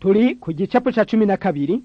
turi ku gicapu ca cumi na kabiri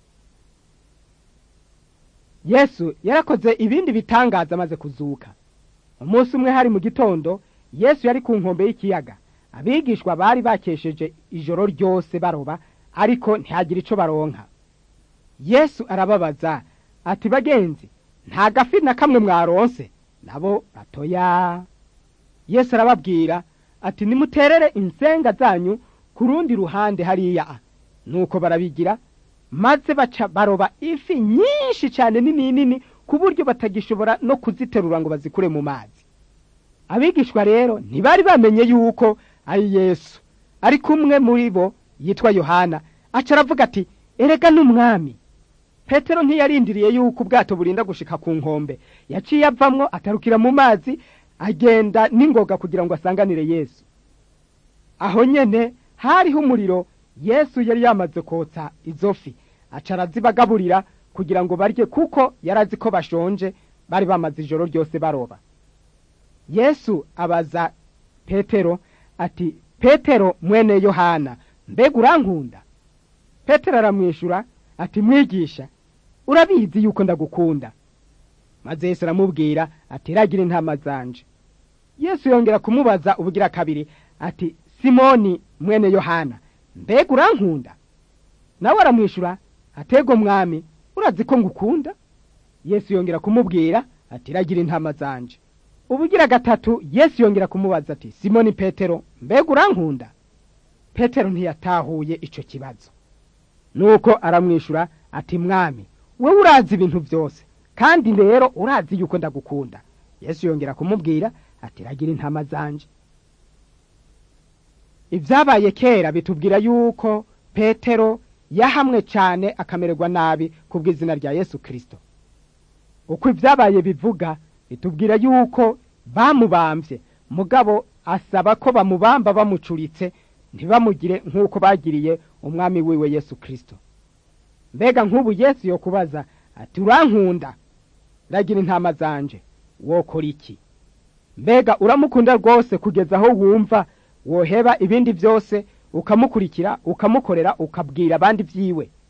yesu yarakoze ibindi bitangaza amaze kuzuka umunsi umwe hari mu gitondo yesu yari ku nkombe y'ikiyaga abigishwa bari bakesheje ijoro ryose baroba ariko ntihagire ico baronka yesu arababaza ati bagenzi nta gafi na kamwe mwaronse nabo batoya yesu arababwira ati nimuterere insenga zanyu ku rundi ruhande hariya nuko barabigira maze baca baroba ifi nyinshi cyane nini nini ku buryo batagishobora no kuziterura ngo bazikure mu mazi abigishwa rero ntibari bamenye yuko ari yesu ari kumwe muri bo yitwa yohana aca aravuga ati erega n'umwami petero ntiyarindiriye yuko ubwato burinda gushika ku nkombe yaciye avamwo atarukira mu mazi agenda n'ingoga kugira ngo asanganire yesu aho nyene hariho umuriro yesu yari yamaze kotsa izo fi aca arazibagaburira kugira ngo barye kuko yari azi ko bashonje bari bamaze ijoro ryose baroba yesu abaza petero ati petero mwene yohana mbega urankunda petero aramwishyura ati mwigisha urabizi yuko ndagukunda maze yesu aramubwira ati ragira intama zanje yesu yongera kumubaza ubugira kabiri ati simoni mwene yohana mbega urankunda nawe aramwishyura atego mwami urazi ko ngukunda yesu yongera kumubwira ati ragira intama zanje ubugira gatatu yesu yongera kumubaza ati simoni petero mbega urankunda petero ntiyatahuye ico kibazo nuko aramwishyura ati mwami wowe urazi ibintu byose kandi rero urazi yuko ndagukunda yesu yongera kumubwira ati ragira intama zanje ibyabaye kera bitubwira yuko petero yahamwe cyane akamererwa nabi kubw'izina rya yesu kirisito uko ibyabaye bivuga bitubwira yuko bamubambye mugabo asaba ko bamubamba bamucuritse ntibamugire nk'uko bagiriye umwami wiwe yesu kirisito mbega nk'ubu yesu yo kubaza ati urankunda ragira intama zanje wokora iki mbega uramukunda rwose kugeza aho wumva woheba ibindi byose ukamukurikira ukamukorera ukabwira abandi byiwe